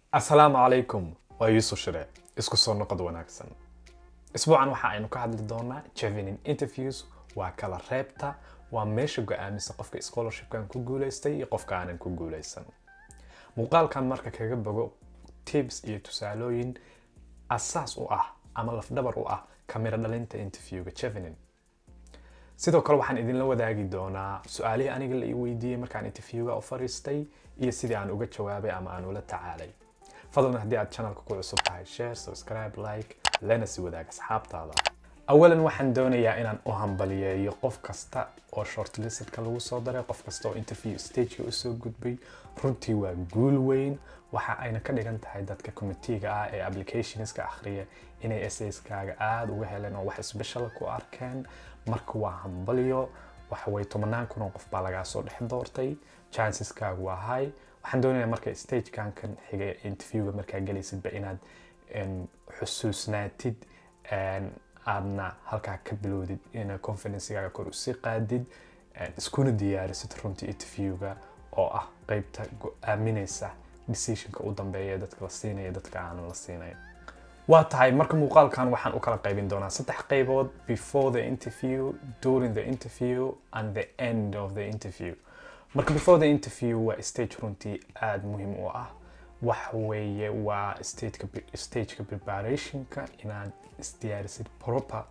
asalaamu calaykum waa yuusuf shire isku soo noqod wanaagsan isbuucan waxa aynu ka hadli doonaa chevening interviews waa kala reebta waa meesha go-aamisa qofka scholarshipkan ku guuleystay iyo qofka aanan ku guuleysan muuqaalkan marka kaga bogo tips iyo tusaalooyin asaas u ah ama lafdhabar u ah kamira dhalinta interviewga chevening sidoo kale waxaan idinla wadaagi doonaa su-aalihii aniga la ii weydiiyey markaan interviewga u fariistay iyo sidii aan uga jawaabay ama aan ula tacaalay fadlan haddii aad channelka ku cusub tahay share subscribe like lana si wadaag asxaabtaada awalan waxaan doonayaa inaan u hambaliyeeyo qof kasta oo shortlistka lagu soo daray qof kasta oo interview stageka usoo gudbay runtii waa guul weyn waxa ayna ka dhigan tahay dadka committeega ah ee applicationska akhriya inay essaskaaga aada uga heleen oo wax special ku arkeen marka waa hambaliyo waxaway tobanaan kun oo qof baa lagaa soo dhex doortay chanceskaagu waa high waxaan doonayaa marka stagekan kan xiga interviewga markaa gelaysidba inaad xusuusnaatid aadna halkaa ka bilowdid ina confidencegaaga kor usii qaadid iskuna diyaarisid runtii interviewga oo ah qeybta go-aaminaysa decisionka u dambeeya ee dadka la siinaya dadka aanan la siinayn waa tahay marka muuqaalkan waxaan u kala qaybin doonaa saddex qaybood before the interview during the interview and the end of the interview marka before the interview waa stage runtii aada muhiim u ah waxa weeye waa stageka stageka preparationka inaad isdiyaarisid proper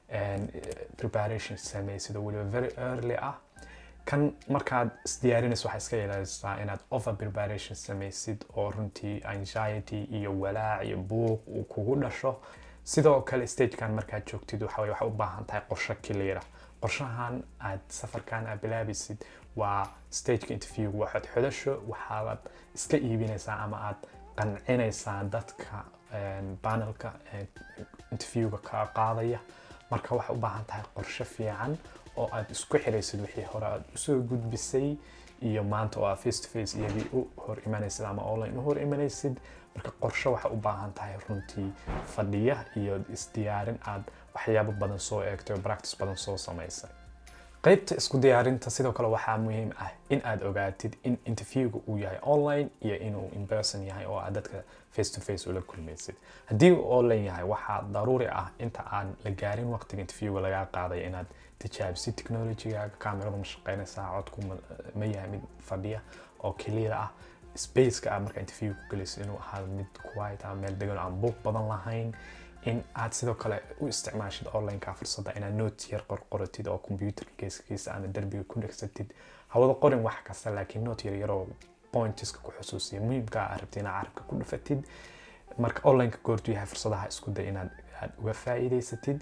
preparation samaysid oo weliba very early ah kan markaad isdiyaarinayso waxaa iska ilaalisaa inaad over preparation samaysid oo runtii anxiety iyo walaac iyo buuq uu kugu dhasho sidoo kale stagekan markaad joogtid waxa waxaa u baahan tahay qorsho cleara qorshahan aad safarkan aad bilaabaysid waa stageka interview waxaad xodasho waxaad iska iibinaysaa ama aad qancinaysaa dadka panelka interviewga ka qaadaya marka waxay u baahan tahay qorsho fiican oo aad isku xiraysid wixii hore aad usoo gudbisay iyo maanta oo aad face to face iyagii u hor imanaysid ama online u hor imanaysid marka qorsho waxay u baahan tahay runtii fadhiya iyo isdiyaarin aad waxyaabo badan soo eegtay oo practice badan soo samaysay qaybta isku diyaarinta sidoo kale waxaa muhiim ah in aad ogaatid in interviewga uu yahay online iyo inuu in-person yahay oo aad dadka face to face ula kulmaysid haddii uu online yahay waxaa daruuri ah inta aan la gaarin waqtiga interviewga lagaa qaadaya inaad tijaabisid technologygaaga camerada ma shaqeynaysaa codku ma yahay mid fadhiya oo clear ah spaceka ah marka interview ku gelayso inuu ahaado mid quiet ah meel degan aan buuq badan lahayn in aad sidoo kale u isticmaashid onlineka fursadda inaad notes yar qorqoratid oo computerka geeskiisa ama derbiga ku dhegsatid hawada qorin wax kasta laakiin note yar yaroo pointiska ku xusuusiya muhiimka aad rabtid inaad carabka ku dhufatid marka onlineka goortu yahay fursadaha isku day inaad aad uga faa'iidaysatid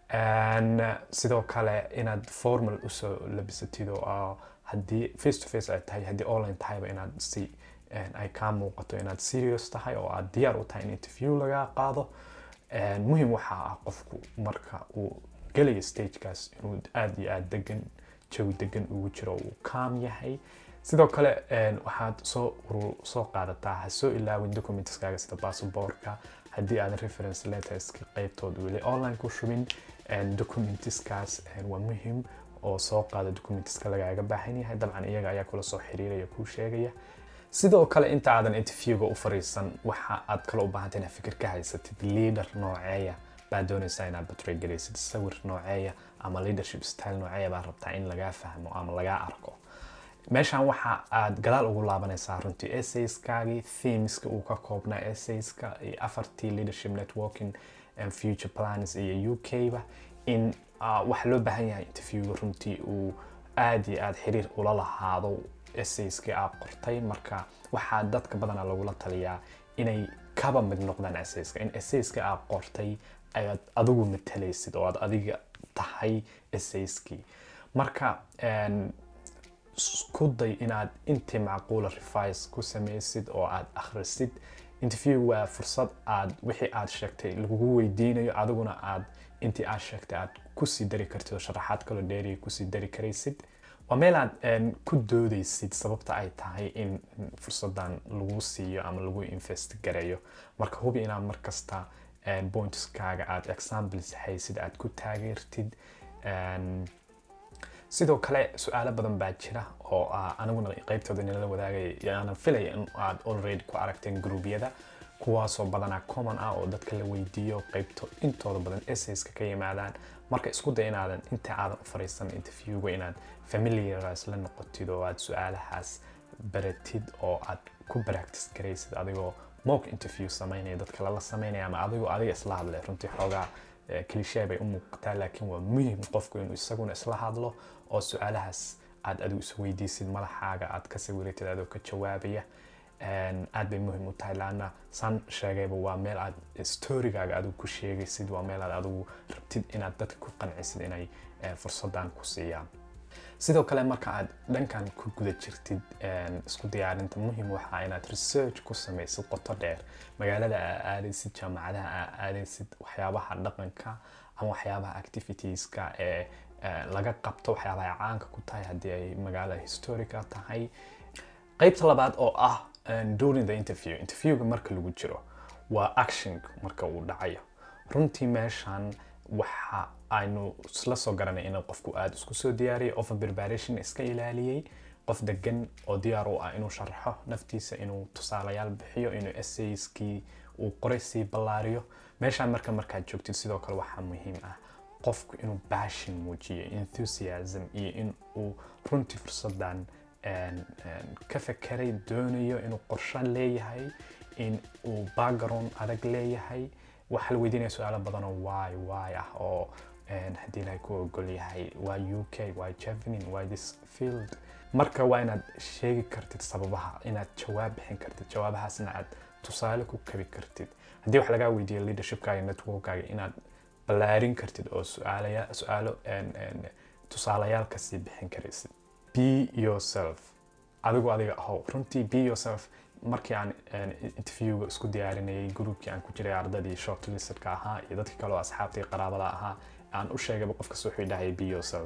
sidoo kale inaad formal usoo labisatid oo haddii face to face ay tahay haddii online tahayba inaad si ay kaa muuqato inaad serious tahay oo aad diyaar u tahay in interview lagaa qaado muhiim waxaa ah qofku marka uu gelayo stagekaas inuu aada iyo aada degan jawi degan ugu jiro uu calm yahay sidoo kale waxaad soo soo qaadataa ha soo ilaawin documentskaaga sida basaborka haddii aadan reference letterska qeybtood weli online ku shubin documentiskaas waa muhiim oo soo qaada documentiska lagaaga baahan yahay dabcan iyaga ayaa kula soo xiriiraya kuu sheegaya sidoo kale inta aadan interviewga u fariisan waxa aad kale u baahantay inaad fikir ka haysatid leader nooceeya baad doonaysaa inaad batray galaysid sawir nooceeya ama leadership style nooceeya baad rabtaa in lagaa fahmo ama lagaa arko meeshan waxa aad gadaal ugu laabanaysaa runtii essayskaagii themeska uu ka koobnaa essayska iyo afartii leadership networking and future plans iyo u k ba in waxa loo baahan yahay interviewga runtii uu aada iyo aada xiriir ula lahaado essayskii aad qortay marka waxaa dadka badanaa lagula taliyaa inay kaba mid noqdaan essayska in essayska aad qortay ayaad adigu matalaysid oo aad adiga tahay essayskii marka isku day inaad intii macquula revise ku samaysid oo aad akhrisid interview waa fursad aad wixii aad sheegtay lagugu weydiinayo adiguna aad intii aad sheegtay aad kusii dari kartid oo sharaxaad kaloo dheeriya kusii dari karaysid waa meel aad ku doodaysid sababta ay tahay in fursadan lagu siiyo ama lagu invest gareeyo marka hubi inaad markasta pointskaaga aad examples haysid aad ku taageertid sidoo kale su-aalo badan baa jira oo ah aniguna qeybtooda inala wadaagay aanan filaya in aad already ku aragteen gruubyada kuwaasoo badanaa common ah oo dadka la weydiiyo qeybto intooda badan essays ka yimaadaan marka isku day inaadan inta aadan u fariisan interviewga inaad familiarize la noqotid oo aad su-aalahaas baratid oo aad ku practice garaysid adigoo mock interview samaynaya dadka lala samaynaya ama adigoo adiga isla hadlay runtii xoogaa cliché bay u muuqataa laakiin waa muhim qofku inuu isaguna isla hadlo oo su-aalahaas aad adigu is weydiisid madaxaaga aad ka sawiratid adoo ka jawaabaya aad bay muhim u tahay laana saan sheegayba waa meel aad storygaaga adigu ku sheegaysid waa meel aad adigu rabtid inaad dadka ku qancisid inay fursadan ku siiyaan sidoo kale marka aad dhankan ku guda jirtid isku diyaarinta muhim waxaa inaad research ku samaysid qoto dheer magaalada aa aadaysid jaamacadaha aa aadaysid waxyaabaha dhaqanka ama waxyaabaha activitieska ee laga qabto waxyaabaha ay caanka ku tahay haddii ay magaala historica tahay qeybta labaad oo ah during the interview interviewga marka lagu jiro waa action marka uu dhacayo runtii meeshan waxa aynu isla soo garanay in qofku aada isku soo diyaariyay over preparation iska ilaaliyey qof degan oo diyaar u ah inuu sharaxo naftiisa inuu tusaalayaal bixiyo inuu essayskii uu qoray sii ballaariyo meeshaan marka markaad joogtid sidoo kale waxaa muhiim ah qofku inuu passion muujiyo enthusiasm iyo in uu runtii fursadan ka fekeray doonayo inuu qorsho leeyahay in uu background adag leeyahay waxaa la weydiinaya su-aalo badan oo why why ah oo haddii ilahay ku ogol yahay waa u k why javening why this field marka waa inaad sheegi kartid sababaha inaad jawaab bixin kartid jawaabahaasna aad tusaale ku kabi kartid haddii wax lagaa weydiiyo leadershipkaaga networkaaga inaad ballaarin kartid oo su-aalaya su-aalo tusaalayaal kasii bixin karaysid be yourself adigu adiga ahow runtii be yourself markii aan interviewga isku diyaarinayay groupkii aan ku jiray ardadii shortlistka ahaa iyo dadkii kaleo asxaabtii qaraabada ahaa aan u sheegayba qof kasta wuxuu dhahaya be yourself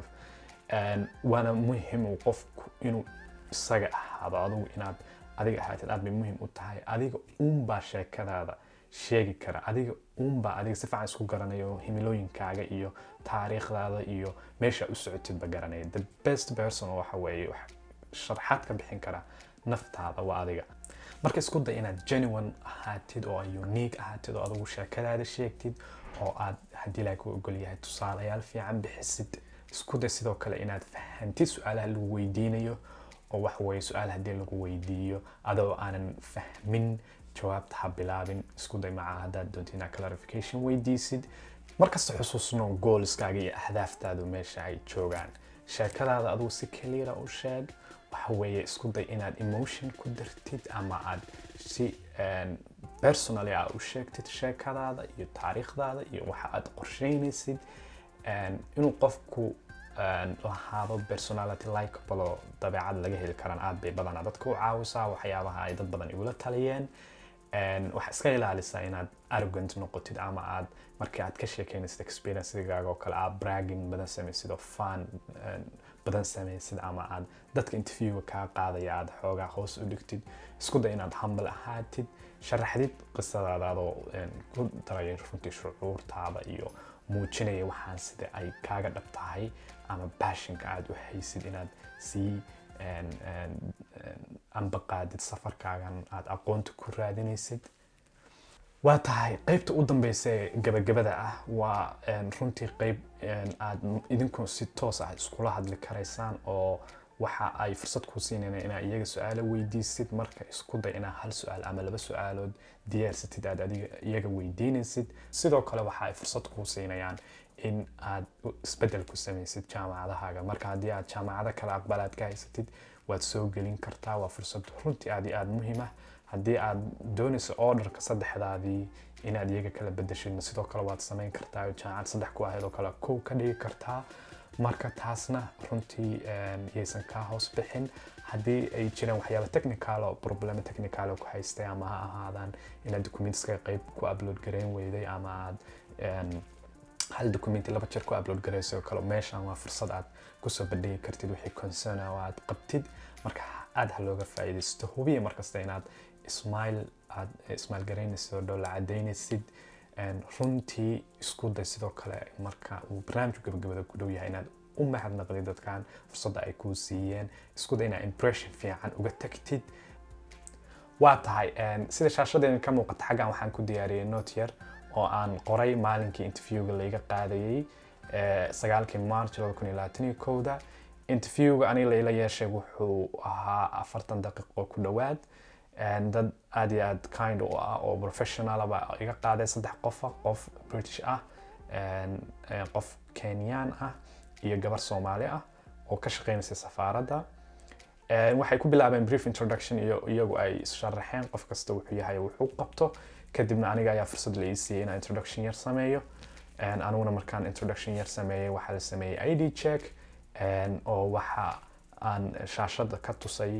waana muhim uu qofku inuu isaga ahaado adigu inaad adiga ahaatid aad bay muhim u tahay adiga uunbaa sheekadaada sheegi kara adiga uunbaa adiga si fiican isku garanayo himilooyinkaaga iyo taariikhdaada iyo meesha u socotidba garanaya the best person waxa weeye sharxaad ka bixin kara naftaada waa adiga marka isku day inaad genuine ahaatid oo unique ahaatid oo adigu sheekadaada sheegtid oo aad haddii ilahay ku ogol yahay tusaalayaal fiican bixisid isku day sidoo kale inaad fahantid su-aalaha lagu weydiinayo oo waxa weeye su-aal haddii lagu weydiiyo adoo aanan fahmin jawaabta ha bilaabin isku day maca haddaad doonto inaad clarification weydiisid markasta xusuusno goolskaaga iyo ahdaaftaadu meesha ay joogaan sheekadaada adigu si kaliira u sheeg waxa weeye isku day inaad emotion ku dartid ama aad si personally aa u sheegtid sheekadaada iyo taariikhdaada iyo waxa aad qorsheynaysid inuu qofku lahaado personality likeable oo dabeecad laga heli karaan aad bay badanaa dadka u caawisaa waxyaabaha ay dad badan igula taliyeen waxaa iska ilaalisaa inaad arrogant noqotid ama aad markii aad ka sheekeynaysid experienceigaaga oo kale aad bragging badan samaysid oo fan badan samaysid ama aad dadka interviewga kaa qaadaya aad xoogaa hoos u dhigtid isku day inaad humble ahaatid sharaxdid qisadaada adoo ku daraya runtii shucuurtaada iyo muujinaya waxaan sida ay kaaga dhab tahay ama baashinka aad u haysid inaad sii ambaqaadid safarkaagan aad aqoonta ku raadinaysid waa tahay qeybta u dambeysa ee gabagabada ah waa runtii qeyb aad idinku si toos ah iskula hadli karaysaan oo waxa ay fursad kuu siinayna inaad iyaga su-aalo weydiisid marka isku day inaad hal su-aal ama laba su-aalood diyaarsatid aad adiga iyaga weydiinaysid sidoo kale waxa ay fursad kuu siinayaan in aad isbedel ku samaysid jaamacadahaaga marka haddii aad jaamacado kale aqbalaad ka haysatid waad soo gelin kartaa waa fursad runtii aad iyo aad muhiim ah haddii aad doonayso orderka saddexdaadii inaad iyaga kala bedeshidna sidoo kale waad samayn kartaa jaamacad saddex ku ahayd oo kale kow ka dhigi kartaa marka taasna runtii yaysan kaa hoos bixin haddii ay jiraan waxyaaba technical oo problema technical ku haystay ama ha ahaadaan inaad documentska qayb ku upload gareyn weyday ama aad hal documenti laba jeer ku upload garayso kale meeshan waa fursad aad kusoo bandhigi kartid wixii concern oo aad qabtid marka aad ha looga faa'iidaysto hubiya markasta inaad ismail aad ismail garaynaysid oo dhow la cadaynaysid runtii isku day sidoo kale marka uu barnaamijku gabagabada ku dhow yahay inaad u mahadnaqdid dadkan fursadda ay kuu siiyeen isku day inaad impression fiican uga tagtid waa tahay sida shaashadeena ka muuqata xaggan waxaan ku diyaariyey note yar oo aan qoray maalinkii interviewga layga qaadayey sagaalkii march laba kun iyo labaatan iyo kowda interviewga aniga layla yeeshay wuxuu ahaa afartan daqiiqo ku dhowaad dad aad iyo aad kind u ah oo professional baa iga qaaday saddex qofa qof british ah qof kenyaan ah iyo gabar soomaali ah oo ka shaqeynaysa safaaradda waxay ku bilaabeen brief introduction iyo iyagu ay sharaxeen qof kasta wuxuu yahay wuxuu qabto kadibna aniga ayaa fursad la ii siiyey inaan introduction yar sameeyo aniguna markaan introduction yar sameeyey waxaa la sameeyey id check oo waxa aan shaashada ka tusay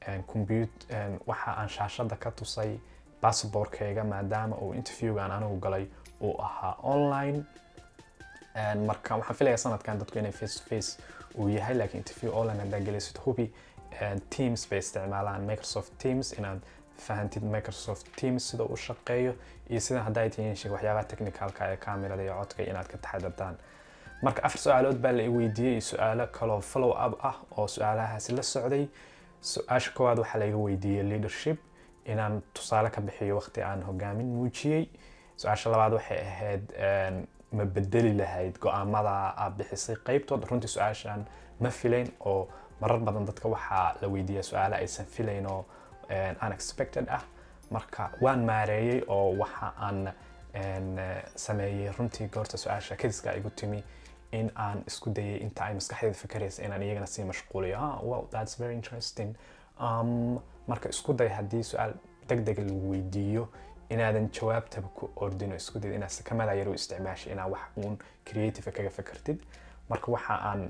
waxa aan shaashada ka tusay passportkayga maadaama uu interviewgaan anigu galay uu ahaa online marka waxaan filayaa sanadkan dadku inay face to face uu yahay laakiin interview online haddaa gelaysid hubi teams bay isticmaalaan microsoft teams inaad fahantid microsoft teams sida uu shaqeeyo iyo sida haddaa tihiin sheeg waxyaabaha technicalka ee kamerada iyo codka inaad ka taxadartaan marka afar su-aalood baa la i weydiiyey su-aalo kaloo follow up ah oo su-aalahaasi la socday su-aasha koowaad waxaa laiga weydiiyey leadership inaan tusaale ka bixiyo waqti aan hogaamin muujiyey su-aasha labaad waxay ahayd ma bedeli lahayd go-aamada aad bixisay qeybtood runtii su-aashan ma filayn oo marar badan dadka waxaa la weydiiyaa su-aale aysan filayn oo unexpected ah marka waan maareeyey oo waxa aan sameeyey runtii goorta su-aasha kadiska igu timi in aan isku dayay inta ay maskaxdeeda fikeraysa inaan iyagana sii mashquuliyo ah wow that's very interesting um, marka isku day haddii su-aal deg deg lagu weydiiyo inaadan jawaabtaba ku ordino isku dayda inaad sakamada yar u isticmaashay inaad wax uun creative kaga fikirtid marka waxa aan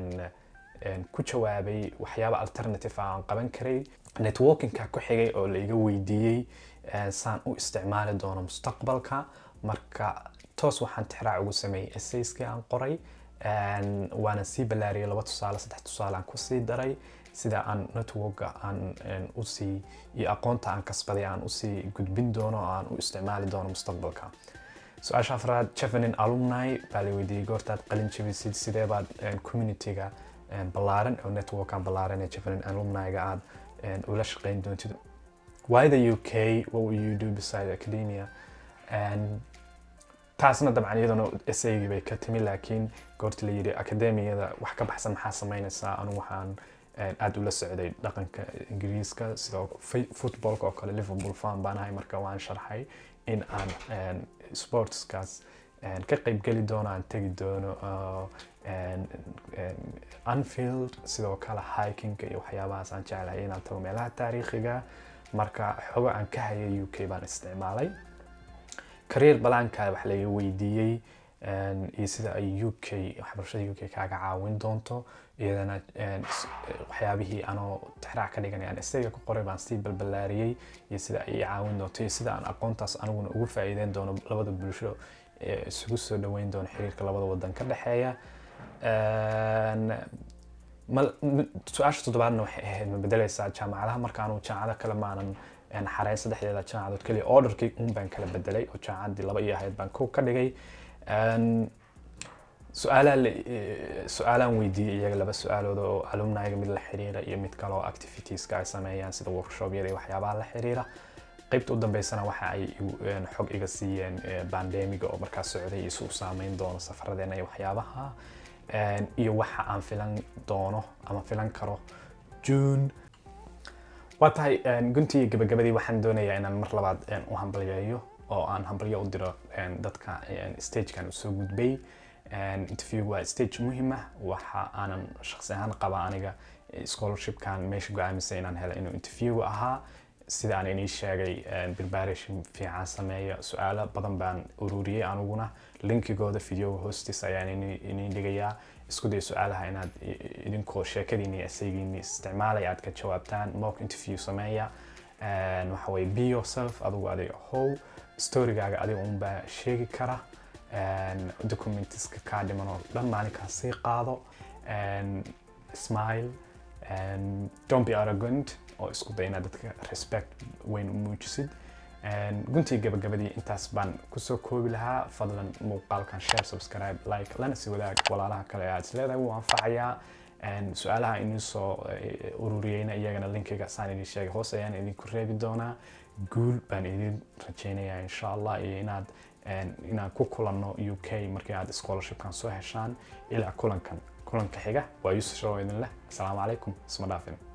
ku jawaabay waxyaaba alternative aan qaban karay networkingka ku xigay oo laiga weydiiyey saan u isticmaali doono mustaqbalka marka toos waxaan tixraac ugu sameeyey essayskii aan qoray waana sii ballaariyay laba tusaale saddex tusaale aan kusii daray sida aan networka aan usii iyo aqoonta aan kasbaday aan usii gudbin doono oo aan u isticmaali doono mustaqbalka su-aasha afraad chevenin alumni baa la weydiiyey goortaad qalin jabisid sidee baad communityga ballaaran oo networkan ballaaran ee chevenin alumni-ga aad ula shaqeyn doontid why the uk what will you do beside academia taasna dabcan iyadana esaygii bay ka timi laakiin goorta la yidhi akademiyada wax ka baxsan maxaa sameynaysaa anigu waxaan aada ula socday dhaqanka ingiriiska sidoo footballka oo kale liverpool fan baan ahay marka waan sharxay in aan sportskaas ka qeybgeli doono aan tegi doono anfield sidoo kale hikinga iyo waxyaabahaas aan jeclahay inaan tago meelaha taariikhiga marka xogo aan ka hayay u k baan isticmaalay career balaanka wax laga weydiiyey iyo sida ay u k waxbarashada u k kaaga caawin doonto iyadana waxyaabihii anoo tixraac ka dhiganay aan isaga ku qoray baan sii balballaariyey iyo sida ay caawin doonto iyo sida aan aqoontaas aniguna ugu faa'iideyn doono labada bulsho isugu soo dhaweyn doono xiriirka labada wadan ka dhexeeya su-aasha toddobaadna waxay ahayd ma bedeleysaa jaamacadaha markaanu jaamacado kale maanan xareyn saddexdeeda jaamacadood keliya orderkii un baan kala bedelay oo jaamacaddii laba iyo ahayd baan kow ka dhigay su-aalaan weydiiyey iyaga laba su-aalood oo alumniga mid la xiriira iyo mid kale oo activitieska ay sameeyaan sida workshobyada iyo waxyaabaha la xiriira qaybta u dambeysana waxa ay xog iga siiyeen bandemiga oo markaas socday iyo si u saameyn doono safaradeena iyo waxyaabaha iyo waxa aan filan doono ama filan karo june waa tahay guntii gabagabadii waxaan doonayaa inaan mar labaad u hambalyeeyo oo aan hambalyo u diro dadka stagekan usoo gudbay interviewgu waa stage muhiim ah waxa aanan shaqsi ahaan qaba aniga scholarshipkan meesha go-aamisay inaan helo inuu interview ahaa sida aan inii sheegay preparation fiican sameeya su-aalo badan baan ururiyey aniguna linkigooda videoga hoostiis ayaan inii dhigayaa isku day su-aalaha inaad idinkoo sheekadiini iyo esaygiini isticmaalaya aad ka jawaabtaan mock interview sameeya waxa weye be yourself adigu adiga how storygaaga adiga unbaa sheegi kara documentiska kaa dhiman oo dhan maalinkaas sii qaado smile don't be arrogant oo isku day inaad dadka respect weyn u muujisid guntii gabagabadii intaas baan kusoo koobi lahaa fadlan muuqaalkan share subscribe like lana si wadaag walaalaha kale ee aad isleedahay wuu anfacayaa su-aalaha inuu soo ururiyeyna iyagana linkiga saan idin sheegay hoos ayaan idinku reebi doonaa guul baan idin rajeynayaa insha allah iyo inaad inaan ku kulanno u k markii aad scholarshipkan soo heshaan ilaa kulankan kulanka xiga waa yusuf show idin leh asalaamu calaykum isma dhaafin